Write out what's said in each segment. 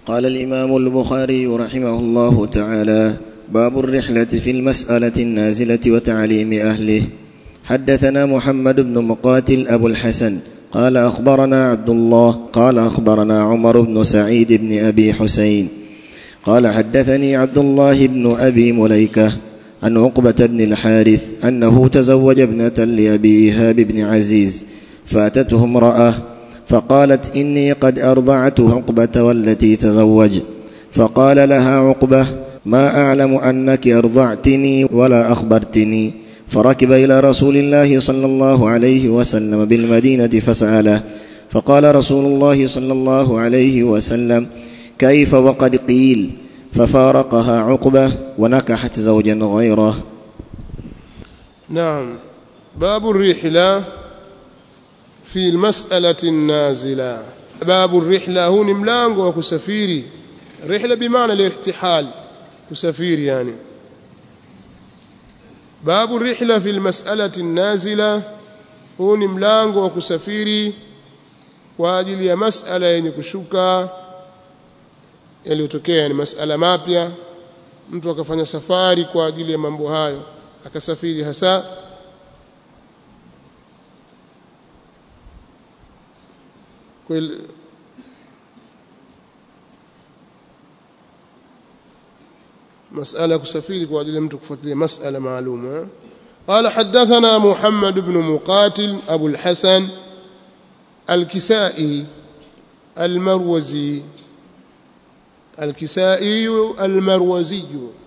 قال الامام البخاري رحمه الله تعالى باب الرحله في المساله النازله وتعليم اهله حدثنا محمد بن مقاتل ابو الحسن قال اخبرنا عبد الله قال اخبرنا عمر بن سعيد بن ابي حسين قال حدثني عبد الله بن ابي مليكه عن عقبه بن الحارث انه تزوج ابنه لابي ايهاب بن عزيز فاتته امراه فقالت اني قد ارضعت عقبه والتي تزوج فقال لها عقبه ما اعلم انك ارضعتني ولا اخبرتني فركب الى رسول الله صلى الله عليه وسلم بالمدينه فساله فقال رسول الله صلى الله عليه وسلم كيف وقد قيل ففارقها عقبه ونكحت زوجا غيره نعم باب الرحلة في المسألة النازلة باب الرحلة هو ni mlango wa kusafiri rihla bimaana lirtihal kusafiri yani babu rihla fi almas'alati an-nazila huu ni mlango wa kusafiri kwa ajili ya masala yenye kushuka yaliyotokea ni masala mapya mtu akafanya safari kwa ajili ya mambo hayo akasafiri hasa kweli مسألة كسفير وأجل لم تكفت لي مسألة معلومة قال حدثنا محمد بن مقاتل أبو الحسن الكسائي المروزي الكسائي المروزي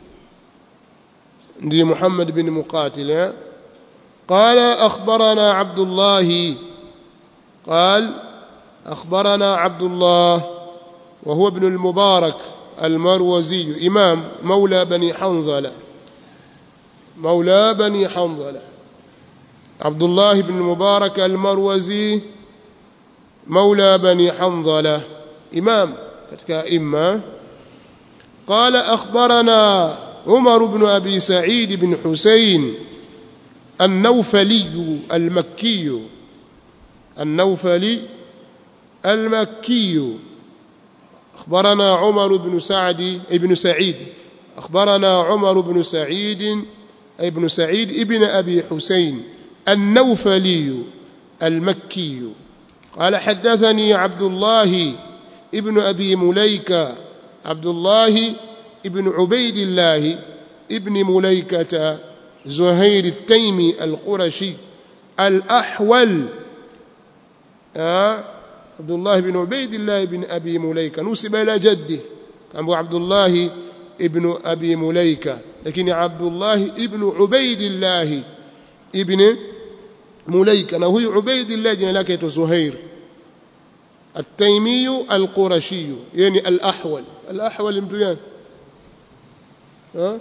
دي محمد بن مقاتل قال أخبرنا عبد الله قال أخبرنا عبد الله وهو ابن المبارك المروزي إمام مولى بني حنظلة مولى بني حنظلة عبد الله بن المبارك المروزي مولى بني حنظلة إمام katika imma قال أخبرنا عمر بن أبي سعيد بن حسين النوفلي المكي النوفلي المكي أخبرنا عمر بن سعد ابن سعيد أخبرنا عمر بن سعيد ابن سعيد ابن أبي حسين النوفلي المكي قال حدثني عبد الله ابن أبي مليكة عبد الله ابن عبيد الله ابن مليكة زهير التيمي القرشي الأحول آه عبد الله بن عبيد الله بن أبي مليكة نسب إلى جده كان عبد الله ابن أبي مليكة لكن عبد الله ابن عبيد الله ابن مليكة وهو عبيد الله جن لك زهير التيمي القرشي يعني الأحول الأحول مدويان ها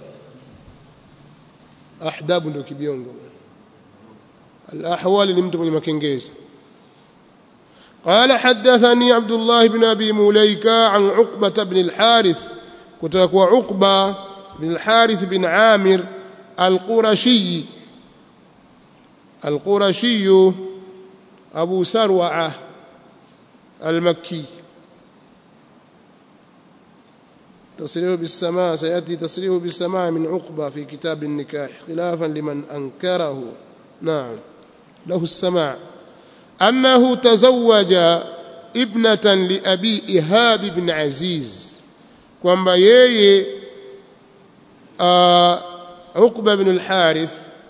أحداب ndo kibiongo الأحول ni mtu mwenye makengezi قال حدثني عبد الله بن أبي مليكة عن عقبة بن الحارث كتاك عقبة بن الحارث بن عامر القرشي القرشي أبو سروعة المكي تصريح بالسماء سيأتي تصريح بالسماء من عقبة في كتاب النكاح خلافا لمن أنكره نعم له السماع أنه تزوج ابنة لأبي إهاب بن عزيز kwamba yeye Uqba bin al-Harith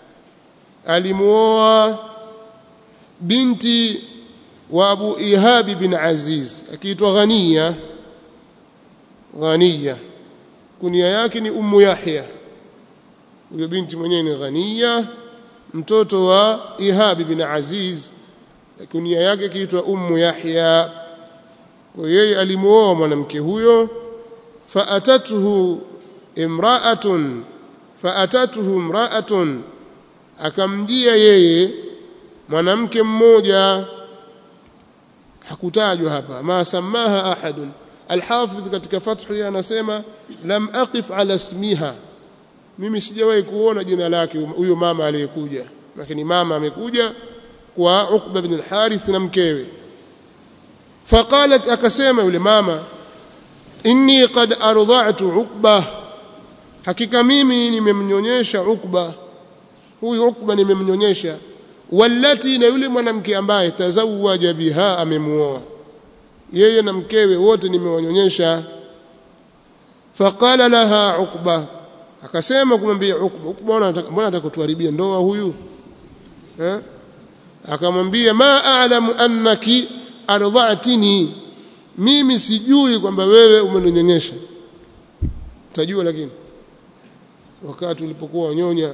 alimuoa binti wa Abu Ihab bin Aziz akiitwa Ghaniya Ghaniya kunia yake ni Ummu Yahya huyo binti mwenyewe ni Ghaniya mtoto wa Ihab bin Aziz kunia yake kiitwa Ummu Yahya kwa yeye alimuoa mwanamke huyo faatatuhu imra'atun faatatuhu imra'atun akamjia yeye mwanamke mmoja hakutajwa hapa ma samaha ahadun alhafidh katika fathu anasema lam aqif ala ismiha mimi sijawahi kuona jina lake huyo mama aliyekuja lakini mama amekuja kwa Uqba bin al-Harith na mkewe faqalat akasema yule mama inni qad arda'tu uqba hakika mimi nimemnyonyesha uqba huyu uqba nimemnyonyesha wallati na yule mwanamke ambaye tazawaja biha amemuoa yeye na mkewe wote nimewanyonyesha faqala laha uqba akasema kumwambia uqba uqba mbona atakutuharibia ndoa huyu eh akamwambia ma a'lamu annaki ardha'tini mimi sijui kwamba wewe umeninyonyesha utajua lakini wakati ulipokuwa wanyonya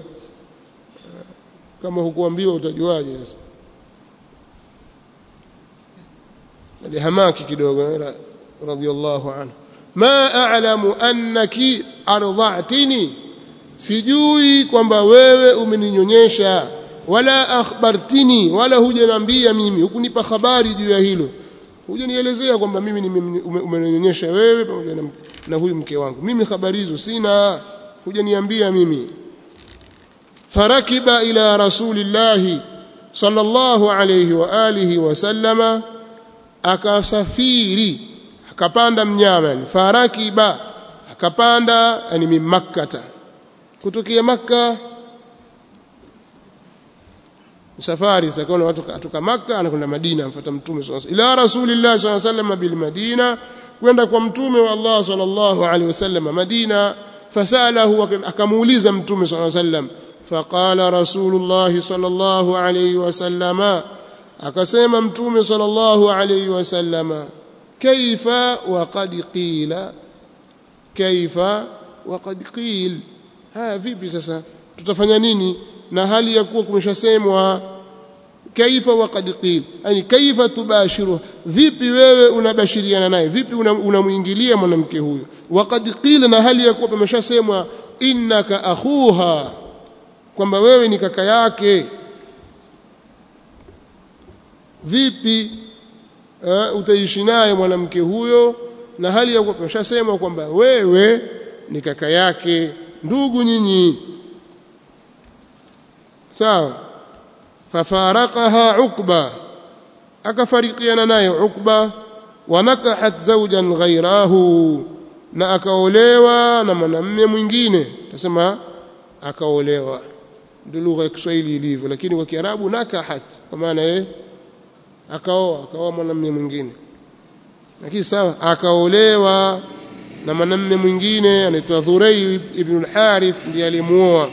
kama hukuambiwa utajuaje sasa alihamaki kidogo radhiallahu anhu ma a'lamu annaki ardha'tini sijui kwamba wewe umeninyonyesha wala akhbartini wala hujaniambia mimi hukunipa habari juu ya hilo hujanielezea kwamba mimi umeninyonyesha wewe pamoja na, na huyu mke wangu mimi habari hizo sina hujaniambia mimi farakiba ila rasulillahi sallallahu alayhi wa alihi wasallama akasafiri akapanda mnyama yani farakiba akapanda yani min makkata kutokea makka safari sakaona watu kutoka makka anakwenda madina amfuata mtume sallallahu alayhi ila rasulillahi sallallahu alayhi wasallam bil madina kwenda kwa mtume wa Allah sallallahu alayhi wasallam madina fasalahu akamuuliza mtume sallallahu alayhi wasallam فقال رسول الله صلى الله عليه وسلم akasema mtume sallallahu alayhi wasallam kaifa waqad qila kaifa waqad qil haya vipi sasa tutafanya nini na hali ya kuwa kumeshasemwa kaifa waqad qil yani kaifa tubashiru vipi wewe unabashiriana naye vipi unamuingilia mwanamke huyo waqad qila na hali ya kuwa pameshasemwa innaka akhuha kwamba wewe ni kaka yake vipi uh, utaishi naye mwanamke huyo na hali ya kushasema kwamba wewe ni kaka yake ndugu nyinyi sawa fafaraqaha uqba akafarikiana naye uqba wanakahat zawjan ghairahu na akaolewa na mwanamume mwingine tasema akaolewa ndio lugha ya Kiswahili ilivyo lakini kwa Kiarabu nakahat kwa maana yeye akaoa akaoa mwanamume mwingine lakini sawa akaolewa na mwanamume mwingine anaitwa Dhurayy ibn al-Harith ndiye alimuoa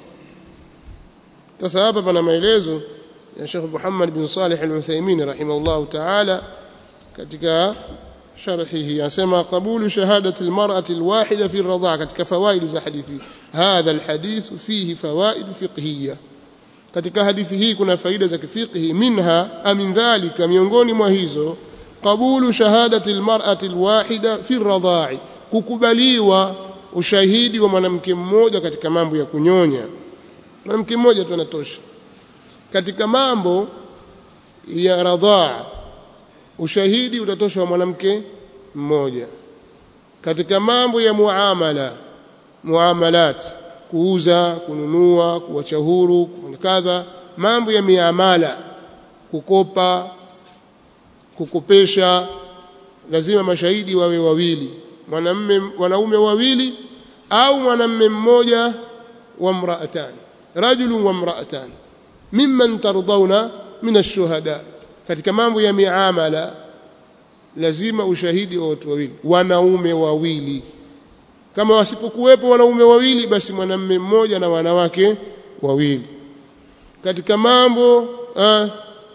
sasa hapa pana maelezo ya Sheikh Muhammad bin Salih al-Uthaymeen rahimahullah ta'ala katika sharhihi anasema qabulu shahadati al-mar'ati al-wahida fi ar-radha'a katika fawaid za hadithi hadha al-hadith fihi fawaid fiqhiyya katika hadithi hii kuna faida za kifiqhi minha amin dhalika miongoni mwa hizo qabulu shahadati almar'ati alwahida fi ar-radha'i kukubaliwa ushahidi wa mwanamke mmoja katika mambo ya kunyonya mwanamke mmoja tu anatosha katika mambo ya radhaa ushahidi utatosha wa mwanamke mmoja katika mambo ya muamala muamalat kuuza kununua kuacha huru kufanya kadha mambo ya miamala kukopa kukopesha lazima mashahidi wawe wawili mwanamume wanaume wawili au mwanamume mmoja wa mraatan rajulun wa mraatan mimman tardawna min ash-shuhada katika mambo ya miamala lazima ushahidi wa watu wawili wanaume wawili kama wasipokuwepo wanaume wawili basi mwanamume mmoja na wanawake wawili katika mambo ah,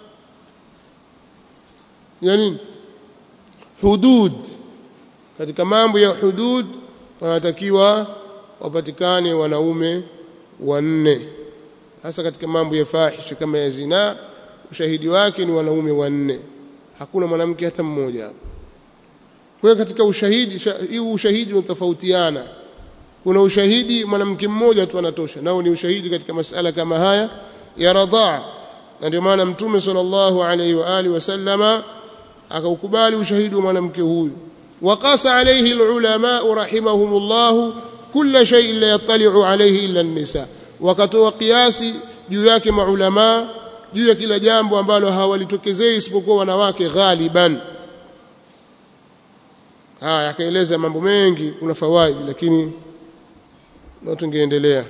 ya nini hudud katika mambo ya hudud wanatakiwa wapatikane wanaume wanne hasa katika mambo ya fahisha kama ya zinaa ushahidi wake ni wanaume wanne hakuna mwanamke hata mmoja hapo kwa hiyo katika ushahidi hii ushahidi unatofautiana kuna ushahidi mwanamke mmoja tu anatosha nao ni ushahidi katika masala kama haya ya radhaa na ndio maana mtume sallallahu alaihi wa alihi wasallama akaukubali ushahidi wa mwanamke huyu waqasa alayhi alulama rahimahumullah kulla shay'in la yattali'u alayhi illa an-nisa wakatoa kiasi juu yake maulama juu ya kila jambo ambalo hawalitokezei isipokuwa wanawake ghaliban haya akaeleza mambo mengi kuna fawaidi lakini na tungeendelea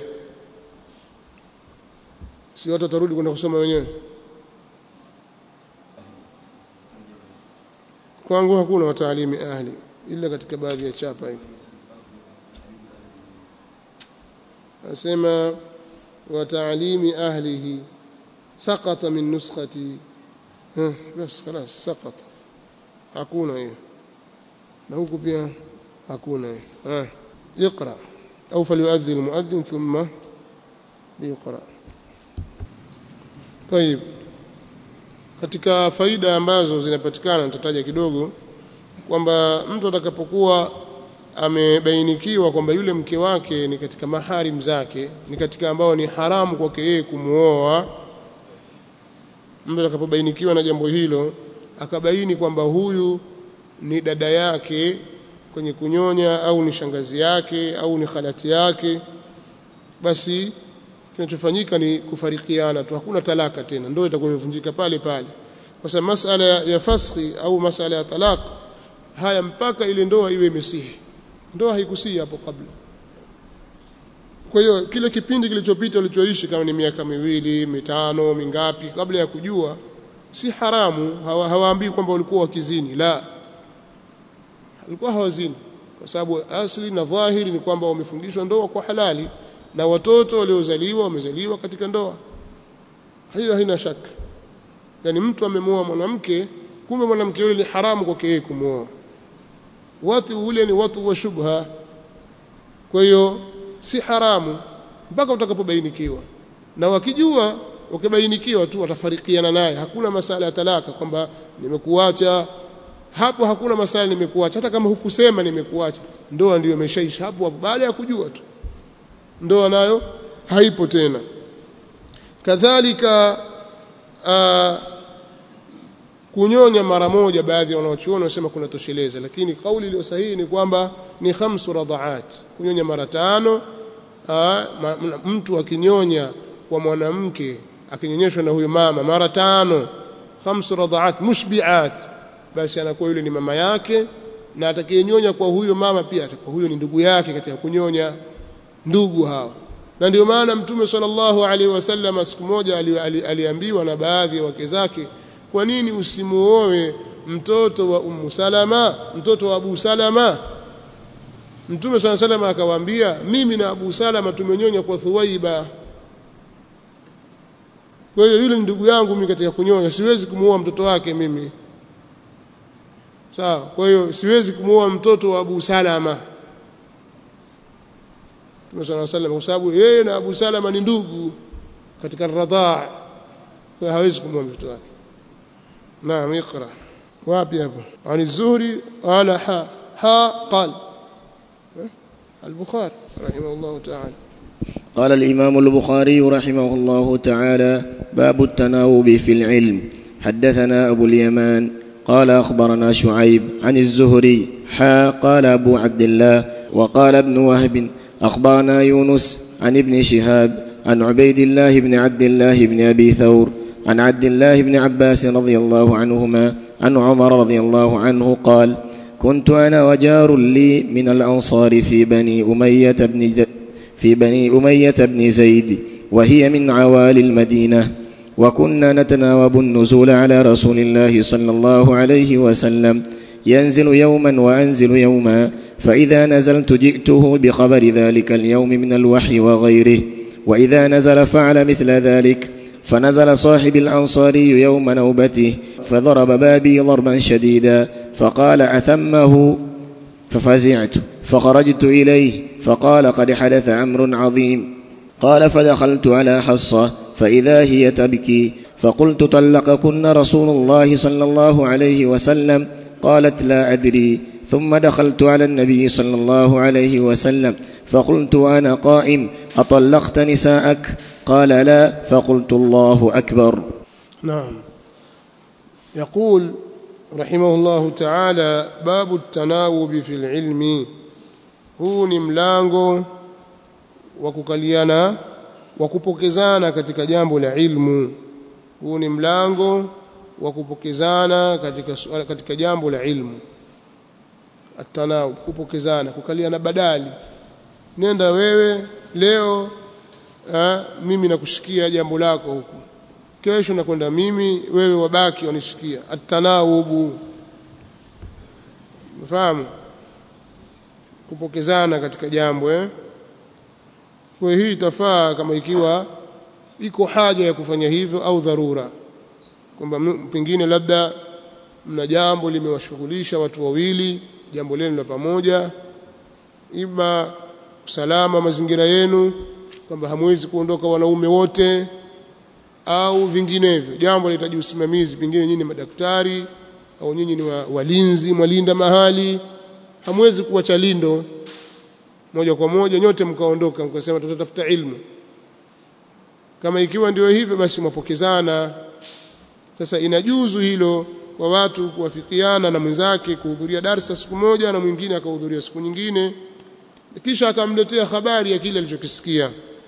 si watu watarudi kwenda kusoma wenyewe kwangu hakuna wataalimi ahli ila katika baadhi ya chapa hivi asema wataalimi ahlihi سقط من نسختي ها بس خلاص سقط hakuna hiyo na huku pia hakuna hiyo ha اقرا او فليؤذن المؤذن ثم يقرا طيب katika faida ambazo zinapatikana nitataja kidogo kwamba mtu atakapokuwa amebainikiwa kwamba yule mke wake ni katika maharim zake ni katika ambao ni haramu kwake yeye kumuoa mtu atakapobainikiwa na jambo hilo akabaini kwamba huyu ni dada yake kwenye kunyonya au ni shangazi yake au ni khalati yake basi kinachofanyika ni kufarikiana tu hakuna talaka tena ndoa itakuwa imevunjika pale pale kwa sababu masala ya faskhi au masala ya talaq haya mpaka ile ndoa iwe imesihi ndoa haikusihi hapo kabla kwa hiyo kile kipindi kilichopita ulichoishi kama ni miaka miwili mitano mingapi kabla ya kujua si haramu hawa, hawaambii kwamba ulikuwa wakizini la walikuwa hawazini kwa sababu asli na dhahiri ni kwamba wamefundishwa ndoa kwa halali na watoto waliozaliwa wamezaliwa katika ndoa hilo haina shaka yani mtu amemoa mwanamke kumbe mwanamke yule ni haramu kwake yeye kumwoa watu ule ni watu wa shubha kwa hiyo si haramu mpaka utakapobainikiwa na wakijua ukibainikiwa tu watafarikiana naye hakuna masala ya talaka kwamba nimekuacha hapo hakuna masala nimekuacha hata kama hukusema nimekuacha ndoa ndiyo imeshaisha hapo hapo baada ya kujua tu ndoa nayo haipo tena kadhalika uh, kunyonya mara moja baadhi ya wanaochuoni wanasema kunatosheleza lakini kauli iliyo sahihi ni kwamba ni khamsu radhaat kunyonya mara tano aa, ma, mtu akinyonya kwa mwanamke akinyonyeshwa na huyo mama mara tano khamsu radhaat mushbiat basi anakuwa yule ni mama yake na atakayenyonya kwa huyo mama pia atakuwa huyo ni ndugu yake katika kunyonya ndugu hao na ndio maana mtume sallallahu alaihi wasallam siku moja aliambiwa ali, ali na baadhi ya wake zake kwa nini usimuoe mtoto wa Ummu Salama mtoto wa Abu Salama Mtume swalla salama akawaambia mimi na Abu Salama tumenyonya kwa Thuwaiba kwa hiyo yule ndugu yangu mimi katika kunyonya siwezi kumuoa mtoto wake mimi sawa kwa hiyo siwezi kumuoa mtoto wa Abu Salama Mtume swalla salama kwa sababu yeye na Abu Salama ni ndugu katika radhaa kwa hawezi kumuoa mtoto wake نعم اقرا وابي ابو عن الزهري قال ها ها قال البخاري رحمه الله تعالى قال الإمام البخاري رحمه الله تعالى باب التناوب في العلم حدثنا أبو اليمان قال أخبرنا شعيب عن الزهري حا قال أبو عبد الله وقال ابن وهب أخبرنا يونس عن ابن شهاب عن عبيد الله بن عبد الله بن أبي ثور عن عبد الله بن عباس رضي الله عنهما عن عمر رضي الله عنه قال كنت انا وجار لي من الانصار في بني اميه بن في بني اميه بن زيد وهي من عوالي المدينه وكنا نتناوب النزول على رسول الله صلى الله عليه وسلم ينزل يوما وانزل يوما فاذا نزلت جئته بخبر ذلك اليوم من الوحي وغيره واذا نزل فعل مثل ذلك فنزل صاحب الأنصاري يوم نوبته فضرب بابي ضربا شديدا فقال أثمه ففزعت فخرجت إليه فقال قد حدث أمر عظيم قال فدخلت على حصة فإذا هي تبكي فقلت طلقكن رسول الله صلى الله عليه وسلم قالت لا أدري ثم دخلت على النبي صلى الله عليه وسلم فقلت أنا قائم أطلقت نساءك قال لا فقلت الله أكبر نعم يقول رحمه الله تعالى باب التناوب في العلم huu ni mlango wa kukaliana wa kupokezana katika jambo la ilmu huu ni mlango wa kupokezana katika katika jambo la ilmu atanawub kupokezana kukalia na badali nenda wewe leo ha, mimi nakushikia jambo lako huku kesho nakwenda mimi wewe wabaki wanishikia atanawubu mfahamu kupokezana katika jambo eh kwa hii itafaa kama ikiwa iko haja ya kufanya hivyo au dharura kwamba pengine labda mna jambo limewashughulisha watu wawili jambo lenu la pamoja ima usalama mazingira yenu kwamba hamwezi kuondoka wanaume wote au vinginevyo jambo linahitaji usimamizi pengine nyinyi madaktari au nyinyi ni wa, walinzi mwalinda mahali hamwezi kuacha lindo moja kwa moja nyote mkaondoka mkasema tutatafuta ilmu kama ikiwa ndio hivyo basi mwapokezana sasa inajuzu hilo kwa watu kuwafikiana na mwenzake kuhudhuria darsa siku moja na mwingine akahudhuria siku nyingine kisha akamletea habari ya kile alichokisikia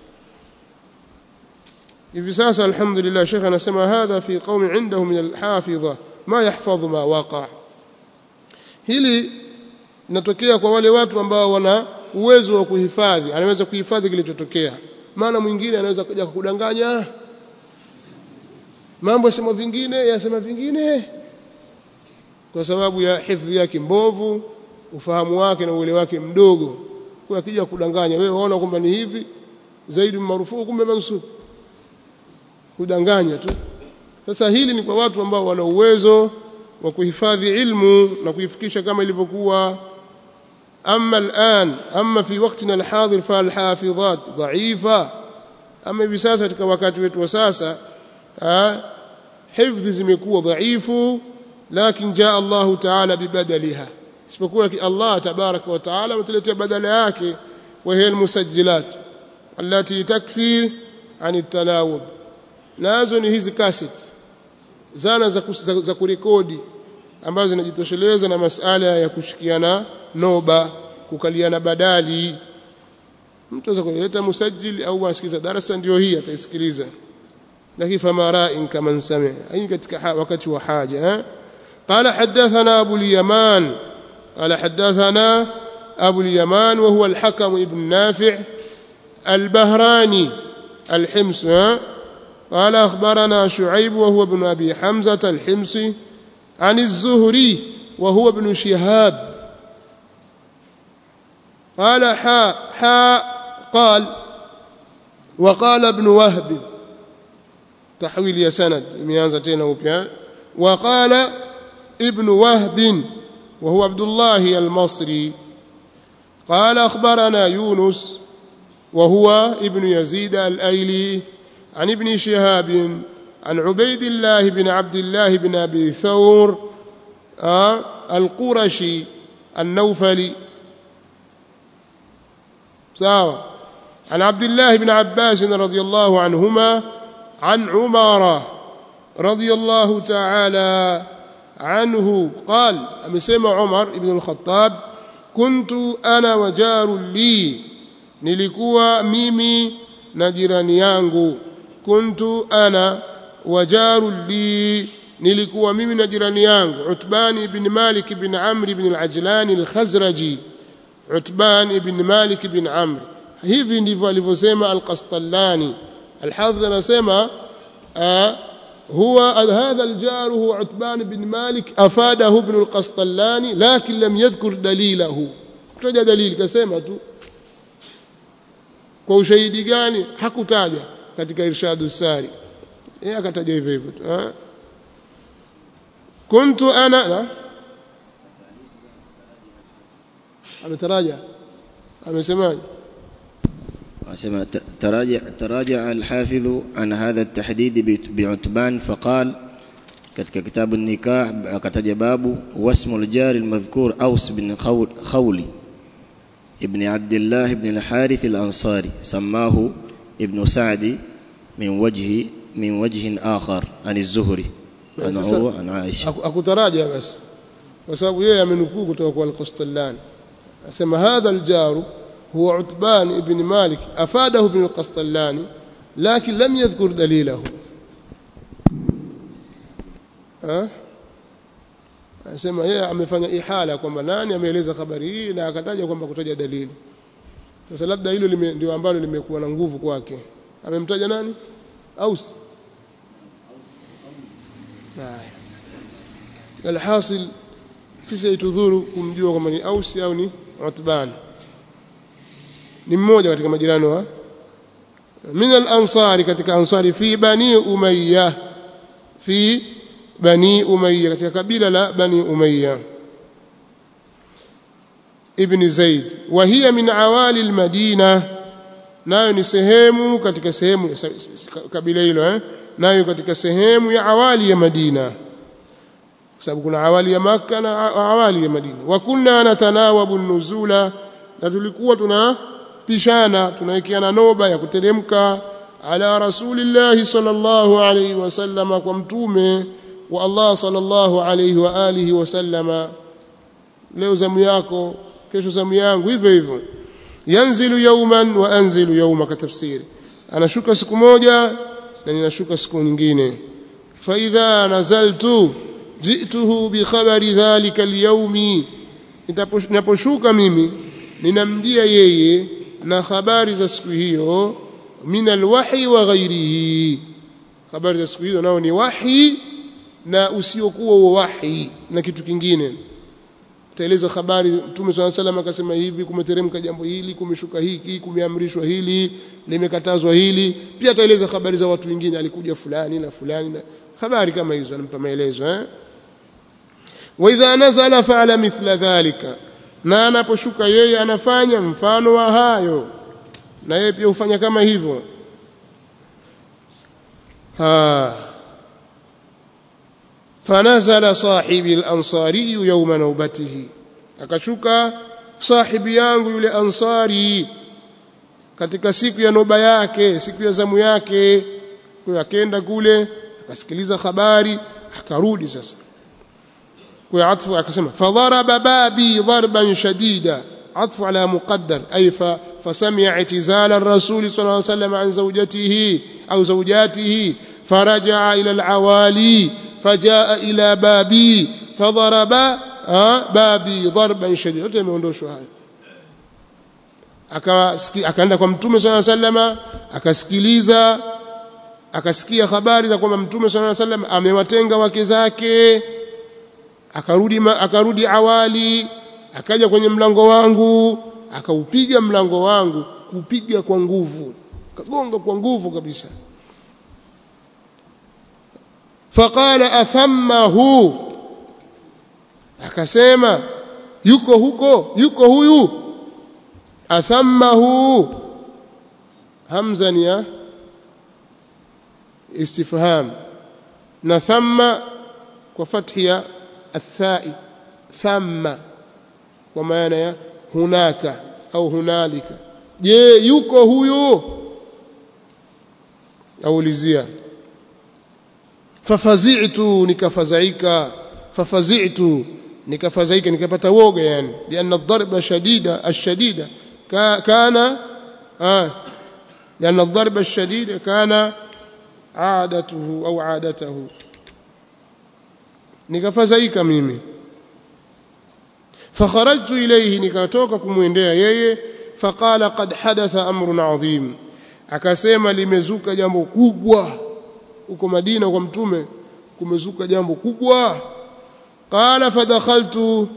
hivi sasa alhamdulillah shekhe anasema hadha fi qaumi indahu min alhafidha ma yahfadhu ma waqa hili linatokea kwa wale watu ambao wana uwezo wa kuhifadhi anaweza kuhifadhi kilichotokea maana mwingine anaweza kuja kukudanganya mambo yasema vingine yasema vingine kwa sababu ya hifadhi yake mbovu ufahamu wake na uelewa wake mdogo kwa akija kudanganya wewe waona kwamba ni hivi zaidi marufuku kumbe mansub kudanganya tu sasa hili ni kwa watu ambao wana uwezo wa kuhifadhi ilmu na kuifikisha kama ilivyokuwa أما الآن أما في وقتنا الحاضر فالحافظات ضعيفة أما hivi sasa katika wakati wetu wa sasa hifdhi zimekuwa dhaifu lakin jaa Allah ta'ala bibadaliha isipokuwa Allah tabaraka wa ta'ala ametuletea badala yake wa hiya almusajjilat allati takfi an at-tanawub nazo ni hizi cassette zana za, za, za kurekodi ambazo zinajitosheleza na masala ya kushikiana noba kukaliana badali mtu anaweza kuleta musajili au asikiza darasa ndio hii ataisikiliza lakini fama ra'in kama sami hii katika wakati wa haja eh قال حدثنا أبو اليمان قال حدثنا أبو اليمان وهو الحكم ابن نافع البهراني الحمص قال أخبرنا شعيب وهو ابن أبي حمزة الحمصي عن الزهري وهو ابن شهاب قال حاء حاء قال وقال ابن وهب تحويل يا سند imeanza tena upya وقال ابن وهب وهو عبد الله المصري قال أخبرنا يونس وهو ابن يزيد الأيلي عن ابن شهاب عن عبيد الله بن عبد الله بن أبي ثور آه القرشي النوفلي ساوى عن عبد الله بن عباس رضي الله عنهما عن عمارة رضي الله تعالى عنه قال أمسيما عمر بن الخطاب كنت أنا وجار لي nilikuwa mimi na jirani yangu kuntu ana wajaru li nilikuwa mimi na jirani yangu Utban ibn Malik ibn Amr ibn al-Ajlan al-Khazraji Utban ibn Malik ibn Amr hivi ndivyo alivyosema al-Qastallani al-Hafidh anasema هو هذا الجار هو عتبان بن مالك أفاده ابن القسطلاني لكن لم يذكر دليله kutaja dalili kasema tu kwa ushahidi gani hakutaja katika irshadu sari yeye akataja hivyo hivyo tu kuntu ana na ametaraja amesemaje أسمع تراجع تراجع الحافظ عن هذا التحديد بعتبان فقال katika kitabu nikah akataja babu wasmu al-jar al-madhkur Aus bin Khawli ibn Abdullah ibn al-Harith al-Ansari samahu ibn Sa'di min wajhi min wajhin akhar an az-Zuhri an Urwa an Aisha akutaraja basi kwa sababu yeye amenukuu kutoka kwa al-Qastallani asema hadha al-jar هو عتبان ابن مالك أفاده ابن القسطلاني لكن لم يذكر دليله أه؟ anasema yeye amefanya ihala kwamba nani ameeleza habari hii na akataja kwamba kutaja dalili sasa labda hilo lime, ndio ambalo limekuwa na nguvu kwake amemtaja nani aus haya alhasil sisi haitudhuru kumjua kwamba ni aus au ni utban ni mmoja katika majirani wa min al-ansari katika ansari fi bani umayya fi bani umayya katika kabila la bani umayya ibn zaid wa hiya min awali al-madina nayo ni sehemu katika sehemu kabila hilo eh nayo katika sehemu ya awali ya madina kwa sababu kuna awali ya maka na awali ya madina wa kunna natanawabu nuzula na tulikuwa tunapishana tunawekeana noba ya kuteremka ala rasulillahi sallallahu alayhi wasallama kwa mtume wa Allah sallallahu alayhi wa alihi wasallama leo zamu yako kesho zamu yangu hivyo hivyo yanzilu yawman wa anzilu yawma katafsiri anashuka siku moja na ninashuka siku nyingine fa idha nazaltu jituhu bi khabari dhalika alyawmi ninaposhuka mimi ninamjia yeye na habari za siku hiyo min alwahyi wa ghairihi habari za siku hizo nao ni wahi na usiokuwa wa wahi na kitu kingine taeleza habari mtume swalla salam akasema hivi kumeteremka jambo hili kumeshuka hiki kumeamrishwa hili limekatazwa hili pia ataeleza habari za watu wengine alikuja fulani na fulani na habari kama hizo anampa maelezo eh wa idha nazala fa'ala mithla dhalika na anaposhuka yeye anafanya mfano wa hayo na yeye pia hufanya kama hivyo ha fanazala sahibi al-ansari yawma nawbatihi akashuka sahibi yangu yule ansari katika siku ya noba yake siku ya zamu yake kwa akenda kule akasikiliza habari akarudi sasa kwa atfu akasema fadharaba babi darban shadida atfu ala muqaddar ay fa فسمع اعتزال الرسول صلى الله عليه وسلم عن زوجته أو زوجاته فرجع إلى العوالي فجاء إلى بابي فضرب بابي ضربا شديدا yote imeondoshwa haya akaenda kwa mtume swalla sallama akasikiliza akasikia habari za kwamba mtume swalla sallam amewatenga wake zake akarudi akarudi awali akaja kwenye mlango wangu akaupiga mlango wangu kupiga kwa nguvu kagonga kwa nguvu kabisa faqala athammahu akasema yuko huko yuko huyu athammahu hamza ni ya istifham na thamma kwa fathi ya athai thamma kwa maana ya hunaka au hunalika je yuko huyu aulizia fafazi'tu nikafadhaika fafazi'tu nikafadhaika nikapata woga yani lianna ad-darba shadida ash-shadida kana ah lianna ad-darba ash-shadida kana عادته au عادته nikafadhaika mimi fakharajtu ilayhi nikatoka kumwendea yeye faqala qad hadatha amrun adhim akasema limezuka jambo kubwa huko Madina kwa mtume kumezuka jambo kubwa qala fadakhaltu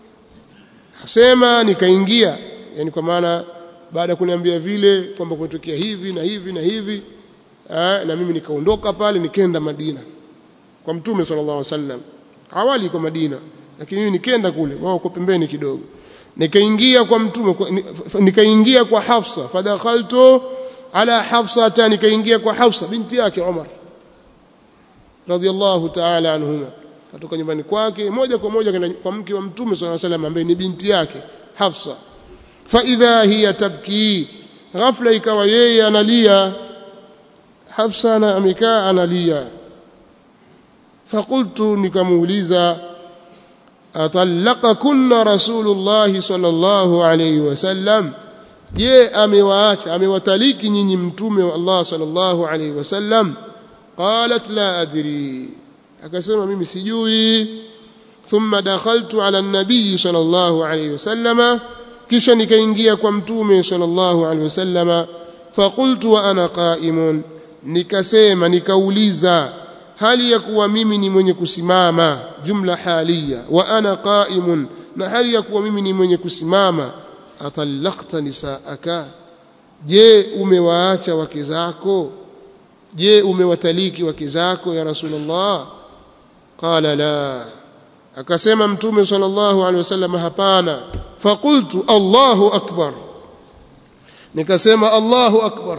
asema nikaingia yani kwa maana baada ya kuniambia vile kwamba kumetokea hivi na hivi na hivi aa, na mimi nikaondoka pale nikaenda Madina kwa mtume sallallahu alaihi wasallam awali kwa Madina lakini mimi nikaenda kule wao kwa pembeni kidogo nikaingia kwa mtume nikaingia kwa Hafsa fadakhaltu ala Hafsa nikaingia kwa Hafsa binti yake Umar radhiallahu ta'ala anhuma katoka nyumbani kwake moja kwa moja kwa mke wa mtume sallallahu alaihi wasallam ambaye ni binti yake Hafsa fa idha hiya tabki ghafla ikawa yeye analia Hafsa na amekaa analia fakultu nikamuuliza atallaqakunna rasulullah sallallahu alayhi wasallam je amewaacha amewataliki nyinyi mtume wa Allah sallallahu alayhi wasallam qalat la adri akasema mimi sijui thumma dakhaltu ala an-nabiy sallallahu alayhi wasallama kisha nikaingia kwa mtume sallallahu alayhi wasallama faqultu wa ana qa'imun nikasema nikauliza hali ya kuwa mimi ni mwenye kusimama jumla halia wa ana qa'imun na hali ya kuwa mimi ni mwenye kusimama atallaqta nisaaka je umewaacha wake zako je umewataliki wake zako ya rasulullah qala la akasema mtume sallallahu alaihi wasallam hapana faqultu allahu akbar nikasema allahu akbar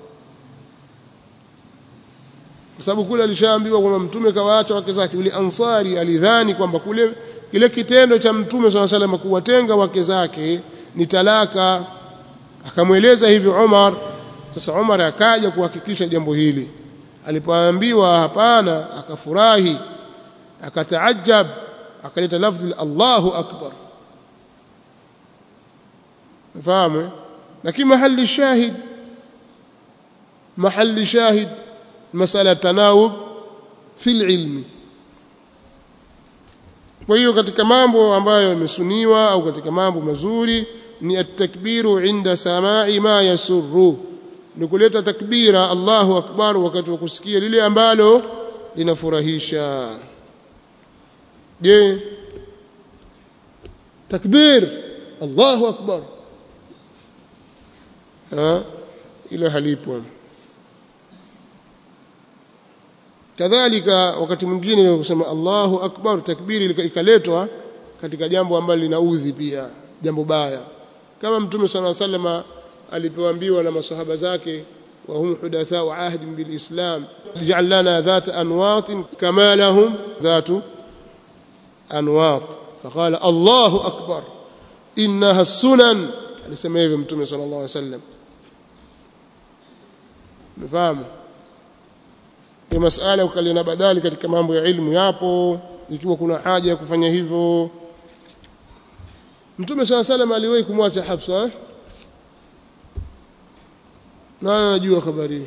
kwa sababu kule alishaambiwa kwamba mtume kawaacha wake zake yule ansari alidhani kwamba kule kile kitendo cha mtume swalla salam kuwatenga wake zake ni talaka akamweleza hivyo Umar sasa Umar akaja kuhakikisha jambo hili alipoambiwa hapana akafurahi akataajab akaleta lafzi Allahu akbar fahamu lakini mahali shahid mahali shahid masala tanawub fil ilmi kwa hiyo katika mambo ambayo yamesuniwa au katika mambo mazuri ni at-takbiru inda samai ma yasurru ni kuleta takbira Allahu akbar wakati wa kusikia lile ambalo linafurahisha je takbir Allahu akbar ha ila halipo kadhalika wakati mwingine kusema Allahu akbar takbiri ikaletwa katika jambo ambalo linaudhi pia jambo baya kama mtume sana sallama alipoambiwa na masahaba zake wa hum hudatha wa ahd bil islam ij'al lana dhat anwat kama lahum dhat anwat faqala Allahu akbar innaha sunan alisema hivyo mtume sallallahu alaihi wasallam mfahamu ni masala ukalina badali katika mambo ya ilmu yapo ikiwa kuna haja ya kufanya hivyo Mtume swalla salam aliwahi kumwacha Hafsa eh? Nani anajua habari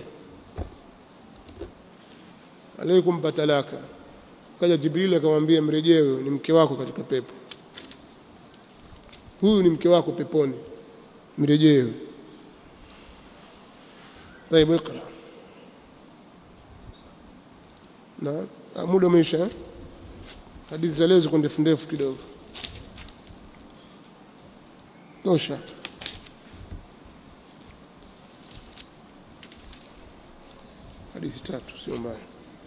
Aliwahi kumpa talaka kaja Jibril akamwambia mrejewe ni mke wako katika pepo Huyu ni mke wako peponi mrejewe طيب اقرا na muda umeisha hadithi za leo ziko ndefu ndefu kidogo tosha hadithi tatu sio mbaya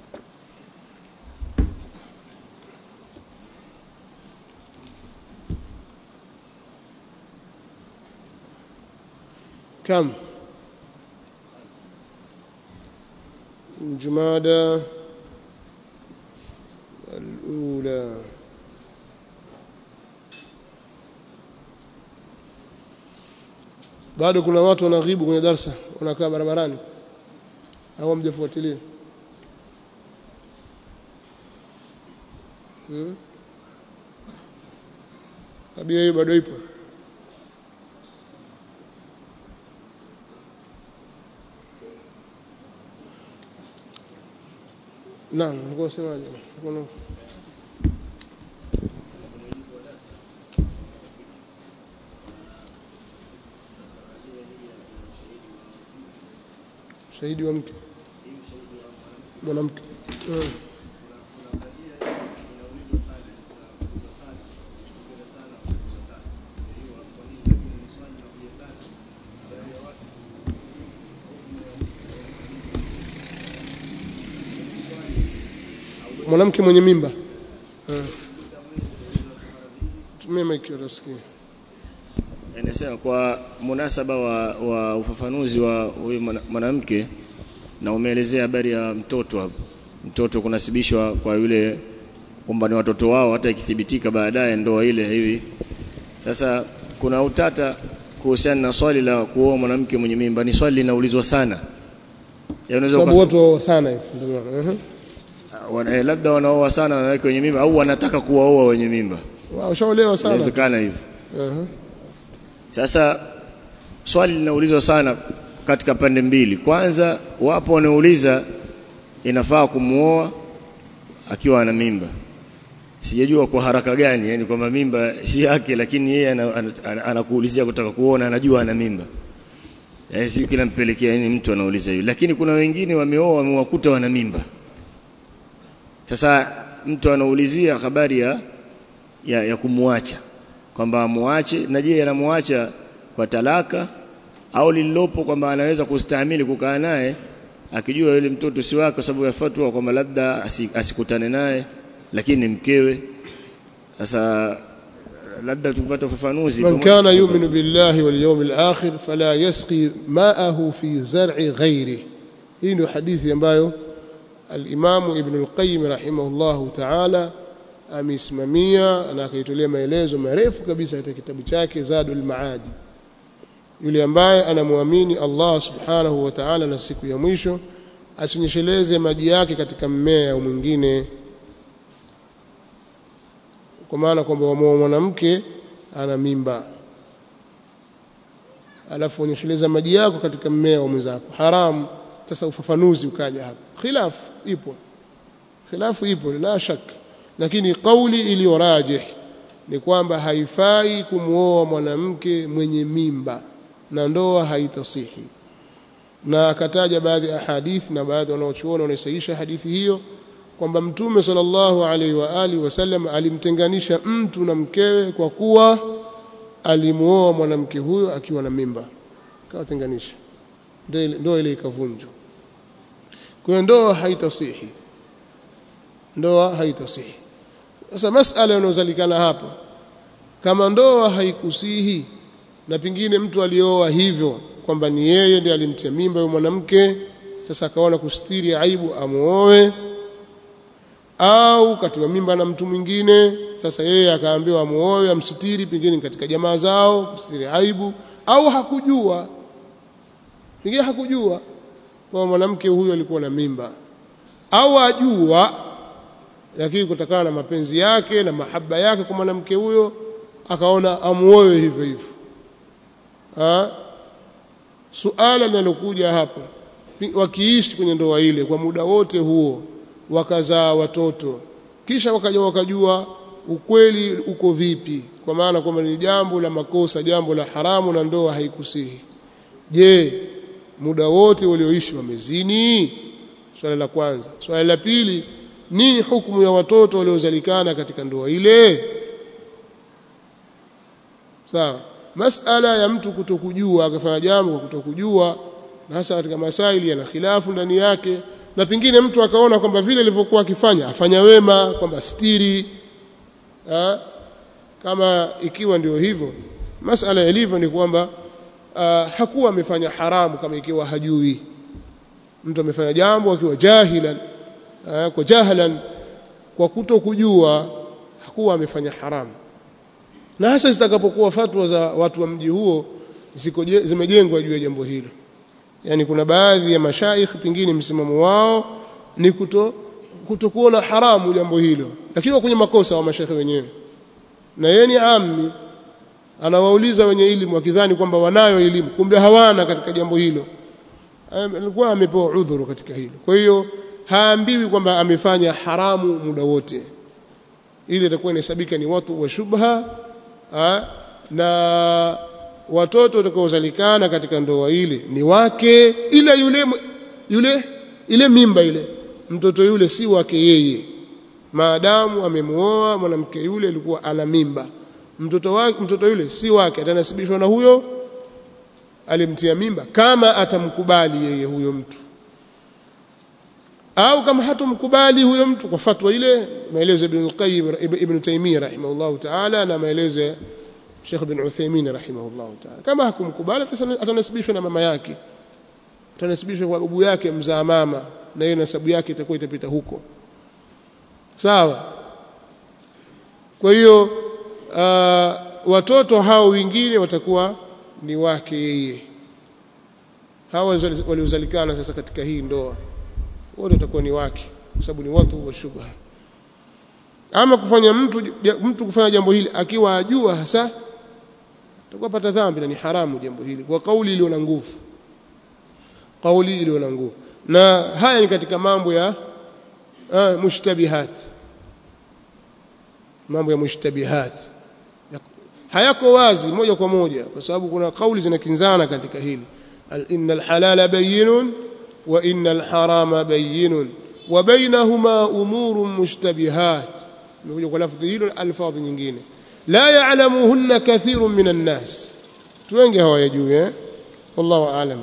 كم جمادى الأولى bado kuna watu wanaghibu kwenye darsa wanakaa barabarani au mjafuatilia hmm? tabia hiyo bado ipo naam nilikuwa nasemaje kuna shahidi wa mke mwanamke hmm. mwanamke mwenye mimba tumia maiki utasikia Inasema kwa munasaba wa, wa ufafanuzi wa huyu mwana- mwanamke na umeelezea habari ya mtoto hapo. Mtoto kunasibishwa kwa yule kwamba ni watoto wao hata ikithibitika baadaye ndoa ile hivi. Sasa kuna utata kuhusiana na swali la kuoa mwanamke mwenye mimba, ni swali linaulizwa sana. Ya unaweza sababu ukas- watu wao sana hivi ndio maana mhm. wana, eh, labda wanaoa sana wanawake wenye mimba au wanataka kuwaoa wenye mimba. wao shaolewa sana Inawezekana hivyo. Mhm. Sasa swali linaulizwa sana katika pande mbili. Kwanza, wapo wanaouliza inafaa kumuoa akiwa ana mimba, sijajua kwa haraka gani yani kwamba mimba si yake lakini yeye anakuulizia kutaka kuona anajua ana mimba eh sio kila mpelekea yani mtu anauliza hiyo lakini kuna wengine wameoa wamewakuta wana mimba sasa mtu anaulizia habari ya ya, ya kumwacha kwamba amuache na je anamwacha kwa talaka au lililopo kwamba anaweza kustahimili kukaa naye akijua yule mtoto si wake kwa sababu ya fatwa kwamba labda asikutane naye lakini ni mkewe sasa labda tupate ufafanuzi man kana yu'minu billahi wal yawmil akhir fala yasqi ma'ahu fi zar'i ghairi hii ndio hadithi ambayo al-Imam Ibn al-Qayyim rahimahullahu ta'ala amesimamia na akaitolea maelezo marefu kabisa katika kitabu chake Zadul Maadi yule ambaye anamwamini Allah subhanahu wa ta'ala na siku ya mwisho asinyesheleze maji yake katika mmea au mwingine kwa maana kwamba wamoa mwanamke ana mimba alafu unyesheleza maji yako katika mmea wa mwenzako haramu sasa ufafanuzi ukaja hapa khilaf ipo khilafu ipo la shak lakini kauli iliyo rajih ni kwamba haifai kumwoa mwanamke mwenye mimba na ndoa haitasihi na akataja baadhi ya hadithi na baadhi wanaochuona wanaisahisha hadithi hiyo kwamba mtume sallallahu alaihi wa alihi wasallam alimtenganisha mtu na mkewe kwa kuwa alimuoa mwanamke huyo akiwa na mimba kawatenganisha ndoa ile ikavunjwa kwa hiyo ndoa haitasihi ndoa haitasihi sasa masala yanayozalikana hapa kama ndoa haikusihi na pengine mtu alioa hivyo kwamba ni yeye ndiye alimtia mimba yule mwanamke sasa akaona kustiri aibu amuoe au katiwa mimba na mtu mwingine sasa yeye akaambiwa amuoe amsitiri pengine katika jamaa zao kustiri aibu au hakujua pengine hakujua kwamba mwanamke huyo alikuwa na mimba au ajua lakini kutokana na mapenzi yake na mahaba yake kwa mwanamke huyo akaona amuoe hivyo hivyo ha? suala linalokuja hapo wakiishi kwenye ndoa ile kwa muda wote huo wakazaa watoto kisha wakaja wakajua ukweli uko vipi kwa maana kwamba ni jambo la makosa jambo la haramu na ndoa haikusihi je muda wote walioishi wamezini swala la kwanza swala la pili nini hukumu ya watoto waliozalikana katika ndoa ile sawa masala ya mtu kutokujua akafanya jambo kwa kutokujua na hasa katika masaili yana khilafu ndani yake na pengine mtu akaona kwamba vile alivyokuwa akifanya afanya wema kwamba stiri ha? kama ikiwa ndio hivyo masala yalivyo ni kwamba uh, hakuwa amefanya haramu kama ikiwa hajui mtu amefanya jambo akiwa jahilan uh, kwa jahlan kwa kutokujua hakuwa amefanya haramu na hasa zitakapokuwa fatwa za watu wa mji huo ziko zimejengwa juu ya jambo hilo yani kuna baadhi ya mashaikh pengine msimamo wao ni kuto kutokuona haramu jambo hilo lakini kwenye makosa wa mashaikh wenyewe na yeye ni ammi anawauliza wenye elimu wakidhani kwamba wanayo elimu kumbe hawana katika jambo hilo alikuwa amepewa udhuru katika hilo kwa hiyo haambiwi kwamba amefanya haramu muda wote ili itakuwa inahesabika ni watu wa shubha ha? na watoto watakaozalikana katika ndoa ile ni wake ila yule yule ile mimba ile mtoto yule si wake yeye maadamu amemuoa mwanamke yule alikuwa ana mimba mtoto wake mtoto yule si wake atanasibishwa na huyo alimtia mimba kama atamkubali yeye huyo mtu au kama hatumkubali huyo mtu kwa fatwa ile maelezo ibn al-Qayyim ibn Taymiyyah rahimahullah ta'ala na maelezo ya Sheikh bin Uthaymeen rahimahullah ta'ala kama hakumkubali atanasibishwa na mama yake atanasibishwa kwa babu yake mzaa mama na hiyo nasabu yake itakuwa itapita huko sawa kwa hiyo uh, watoto hao wengine watakuwa ni wake yeye hawa waliozalikana sasa katika hii ndoa wote watakuwa ni wake kwa sababu ni watu wa shubha ama kufanya mtu mtu kufanya jambo hili akiwa ajua hasa atakuwa pata dhambi na ni haramu jambo hili kwa kauli iliyo na nguvu kauli iliyo na nguvu na haya ni katika mambo ya uh, mushtabihat mambo ya mushtabihat hayako wazi moja kwa moja kwa sababu kuna kauli zinakinzana katika hili innal halala bayyinun wa innal harama bayyinun wa bainahuma umurun mushtabihat imekuja kwa lafdhi hilo alfadhi nyingine la ya'lamuhunna kathirun minan nas tu wengi hawayajui eh wallahu aalam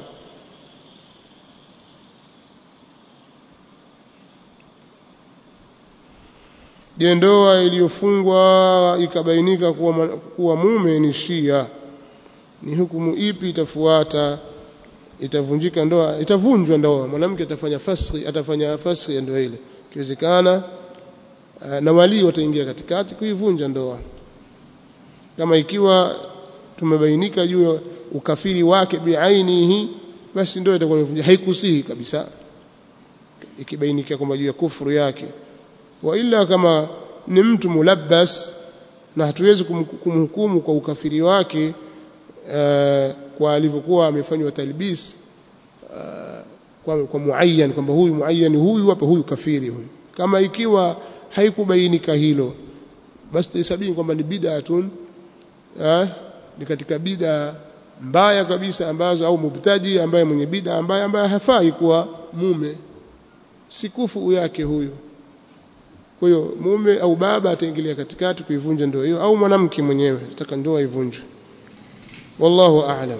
Je, ndoa iliyofungwa ikabainika kuwa, kuwa mume ni Shia, ni hukumu ipi itafuata? Itavunjika ndoa, itavunjwa ndoa, mwanamke atafanya fasri, atafanya fasri ya ndoa ile, ikiwezekana na walii wataingia katikati kuivunja ndoa. Kama ikiwa tumebainika juu ya ukafiri wake biainihi, basi ndoa itakuwa imevunja, haikusihi kabisa, ikibainika kwamba juu ya kufuru yake wa ila kama ni mtu mulabbas na hatuwezi kumhukumu kwa ukafiri wake uh, kwa alivyokuwa amefanywa talbis uh, kwa, kwa muayyan kwamba huyu muayyan huyu hapa huyu kafiri huyu kama ikiwa haikubainika hilo basi tuhesabini kwamba ni bid'atun uh, ni katika bid'a mbaya kabisa ambazo au mubtadi ambaye mwenye bid'a ambaye ambaye hafai kuwa mume si kufu yake huyu kwa hiyo mume au baba ataingilia katikati kuivunja ndoa hiyo au mwanamke mwenyewe ataka ndoa ivunjwe wallahu a'lam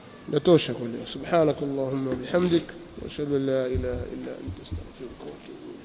natosha kwa leo subhanakallahumma bihamdik wa ashhadu an la ilaha illa anta astaghfiruka wa atubu